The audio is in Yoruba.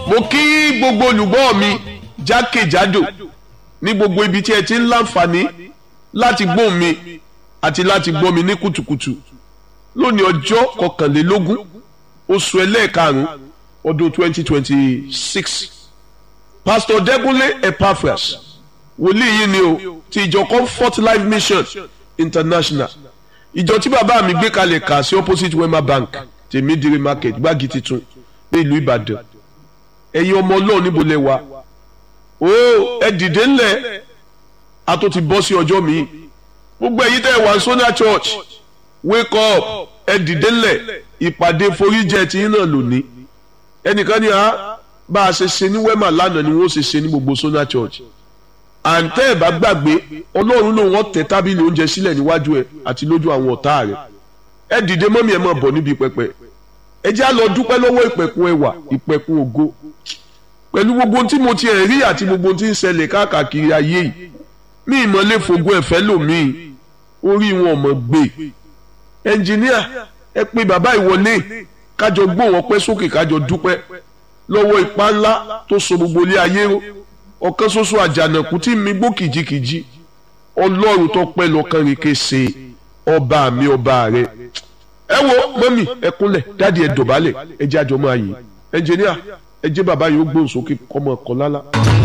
mo kí gbogbo olùgbọ́ mi jákèjádò ní gbogbo ibi tí ẹ ti ń láǹfààní láti gbọ́ mi àti láti gbọ́ mi ní kùtùkùtù lónìí ọjọ́ kọkànlélógún oṣù ẹlẹ́ẹ̀karùn-ún ọdún twenty twenty six pastor Dẹ́kúnlé Epaphras wòlíì yìí ni o ti ìjọ Comfort Life Mission International ìjọ tí bàbá mi gbé kalẹ̀ kà sí opposite Wema Bank tèmídìrí market gbági titun ní ìlú Ìbàdàn ẹ̀yin ọmọ Ọlọ́run níbo lẹ wà o ẹ dìde ńlẹ̀ a tó ti bọ́ sí ọjọ́ mi gbogbo ẹ̀yin tẹ́ ẹ wà Sonia Church wake up ẹ dìde ńlẹ̀ ìpàdé foríjẹ tí yín náà lónìí ẹnìkan ní a bá a ṣe ṣe ní Wema lánàá ni wọ́n ṣe ṣe ní gbogbo Sonia Church àǹtẹ́ ẹ̀ bá gbàgbé Ọlọ́run ló wọ́n tẹ tábìlì oúnjẹ sílẹ̀ níwájú ẹ̀ àti lójú àwọn ọ̀tá rẹ̀ ẹ dìde mọ́mí ẹ̀ máa bọ̀ níbi pẹpẹ ẹ jẹ́ á lọ dúpẹ́ lọ́wọ́ ìpẹ̀kun ẹwà ìpẹ̀kun ògo pẹ̀lú gbogbo tí mo ti ẹ̀ rí àti gbogbo tí ń ṣẹlẹ̀ káàkiri ayé yìí mí ìmọ̀lẹ́ fògùn ẹ̀fẹ́ lòmíì orí wọn ọmọ gbé ẹnjìníà ẹ pé bàbá ìwọlé kájọ gbóhùn ọpẹ́ sókè kájọ dúpẹ́ lọ́wọ́ ipá ńlá tó so gbogbo ilé ayé ró ọ̀kan ṣoṣo àjànàkú tí mi gbó kìjikìji ọlọ́run tó pẹ́ lọ́kàn rèké ṣe ọba mi ọba rẹ ẹ wo mọ́mì ẹ kúnlẹ̀ dáàdi ẹ dọ̀bálẹ̀ ẹ jẹ́ àjọmọ́ ayé ẹnjìníà ẹ jẹ́ bàbá yìí ó gbóhùn sókè kọ́mọ ọkọ̀ lálá.